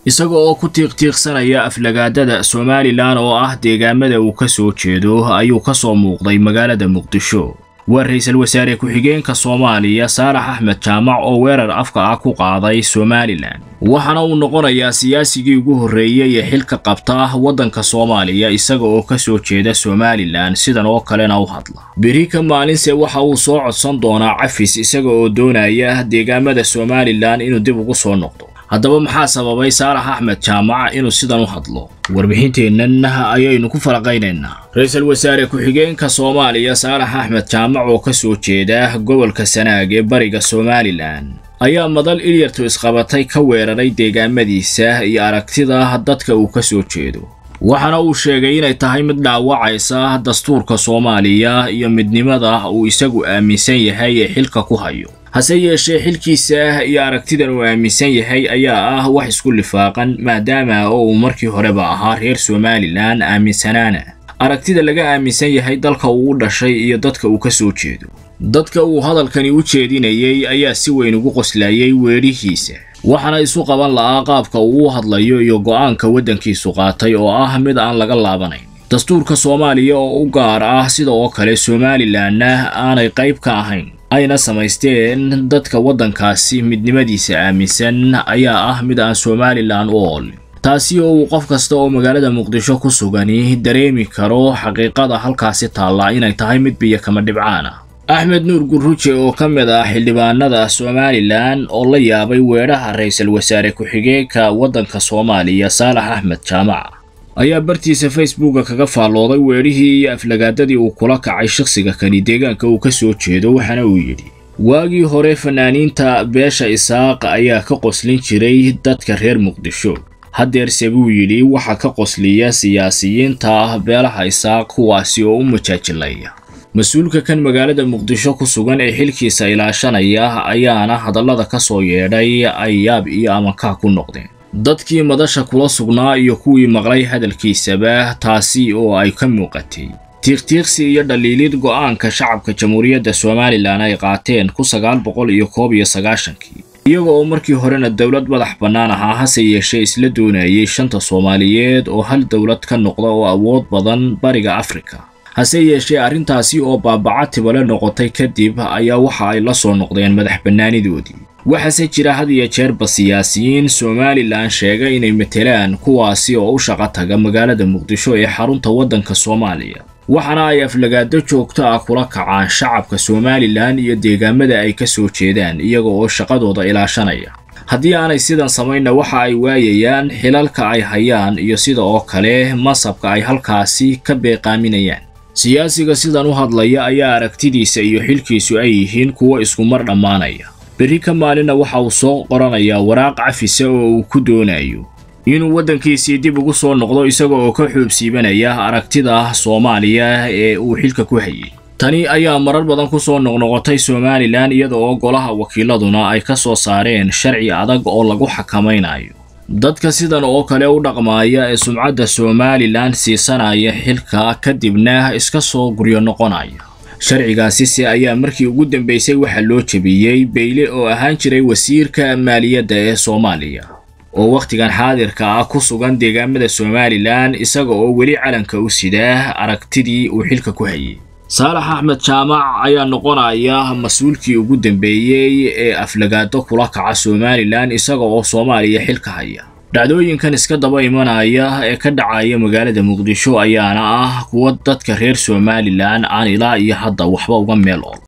isaga oo ku tiiqtiiqsanaya aflagaadada somalilan oo ah deegaamada uu ka soo jeedo ayuu ka soo muuqday magaalada muqdisho waa ra-iisul wasaare ku-xigeenka soomaaliya saalax axmed jaamac oo weerar afka ah ku qaaday somalilan waxaana uu noqonayaa siyaasigii ugu horreeyey ee xilka qabta waddanka soomaaliya isaga oo ka soo jeeda somalilan sidan oo kalena u hadla beri ka maalinse waxa uu soo codsan doonaa cafis isaga oo doonaya deegaamada somalilan inuu dib ugu soo noqdo haddaba maxaa sababay saalax axmed jaamac inuu sidan u hadlo warbixinteennan ayaynu ku falaqaynaynaa ra-iisul wasaare ku-xigeenka soomaaliya saalax axmed jaamac oo ka soo jeeda gobolka sanaag ee bariga somalilan ayaa madal ilyartu isqabatay ka weeraray deegaamadiisa iyo aragtida dadka uu ka soo jeedo waxaana uu sheegay inay tahay mid dhaawacaysa dastuurka soomaaliya iyo midnimada uu isagu aaminsan yahay ee xilka ku hayo hase yeeshee xilkiisa iyo aragtidan uu aaminsan yahay ayaa ah wax isku lifaaqan maadaama oo uu markii horeba ahaa reer somalilan aaminsanaana aragtida laga aaminsan yahay dalka uu u dhashay iyo dadka uu ka soo jeedo dadka uu hadalkani u jeedinayay ayaa si weyn ugu qoslayay weerihiisa waxaana isu qaban la'aa qaabka uu u hadlayo iyo go'aanka waddankiisu qaatay oo ah mid aan laga laabanayn dastuurka soomaaliya oo u gaar ah sida oo kale somalilanna aanay qayb ka ahayn ayna samaysteen dadka waddankaasi midnimadiisa aaminsan ayaa ah mid aan somalilan u oolin taasi oo uu qof kasta oo magaalada muqdisho ku sugani dareemi karo xaqiiqada halkaasi taalla inay tahay mid biyo kama dhibcaan ah axmed nuur gurruje oo ka mid ah xildhibaanada somalilan oo la yaabay weedhaha ra-iisul wasaare ku-xigeenka waddanka soomaaliya saalax axmed jaamac ayaa bartiisa facebooka kaga faallooday weedhihii iyo aflagaadadii uu kula kacay shakhsiga kani deegaanka uu ka soo jeedo waxaana uu yidhi waagii hore fanaaniinta beesha isaaq ayaa ka qoslin jiray dadka reer muqdisho haddeerse buu yidhi waxaa ka qosliya siyaasiyiinta beelaha isaaq kuwaasi oo u majaajilaya mas-uulka kan magaalada muqdisho ku sugan ee xilkiisa ilaashanaya ayaana hadallada ka soo yeedhay ay yaab iyo amankaa ku noqdeen dadkii madasha kula sugnaa iyo kuwii maqlay hadalkiisaba taasi oo ay ka muuqatay tiiqtiiqsi iyo dhaliilid go'aanka shacabka jamhuuriyadda somalilan ay qaateen ku sagaal boqol iyo koob iyo sagaashankii iyaga oo markii horena dowlad madax bannaan ahaa hase yeeshee isla doonayay shanta soomaaliyeed oo hal dowlad ka noqda oo awood badan bariga afrika hase yeeshee arrintaasi oo baabaca tibale noqotay kadib ayaa waxa ay la soo noqdeen madax bannaanidoodii waxaase jira had iyo jeerba siyaasiyiin somalilan sheega inay matelaan kuwaasi oo u shaqo taga magaalada muqdisho ee xarunta waddanka soomaaliya waxaana ay aflagaado joogto ah kula kacaan shacabka somalilan iyo deegaamada ay ka soo jeedaan iyaga oo shaqadooda ilaashanaya haddii aanay sidan samaynna waxa ay waayayaan xilalka ay hayaan iyo sida oo kale masabka ay halkaasi ka beeqaaminayaan siyaasiga sidan u hadlaya ayaa aragtidiisa iyo xilkiisu ay yihiin kuwo iskumar dhammaanaya berri ka maalinna waxa uu soo qoranayaa waraaq cafisa oo uu ku doonayo inuu waddankiisii dib ugu soo noqdo isaga oo ka xoobsiibanaya aragtida soomaaliya ee uu xilka ku hayay tani ayaa marar badan ku soo noqnoqotay somalilan iyada oo golaha wakiiladuna ay ka soo saareen sharci adag oo lagu xakamaynayo dadka sidan oo kale u dhaqmaaya ee sumcadda somalilan siisanaya xilka kadibna iska soo guryo noqonaya sharcigaasise ayaa markii ugu dambaysay waxaa loo jebiyey beyle oo ahaan jiray wasiirka maaliyadda ee soomaaliya oo wakhtigan xaadirka ah ku sugan deegaamada somalilan isaga oo weli calanka u sidaa aragtidii uu xilka ku hayay saalax axmed jaamac ayaa noqonaya mas-uulkii ugu dambeeyey ee aflagaado kula kaca somalilan isaga oo soomaaliya xilka haya dhacdooyinkan iska daba imanaya ee ka dhacaya magaalada muqdisho ayaana ah kuwa dadka reer somalilan aan ilaa iyo hadda waxba uga meel ol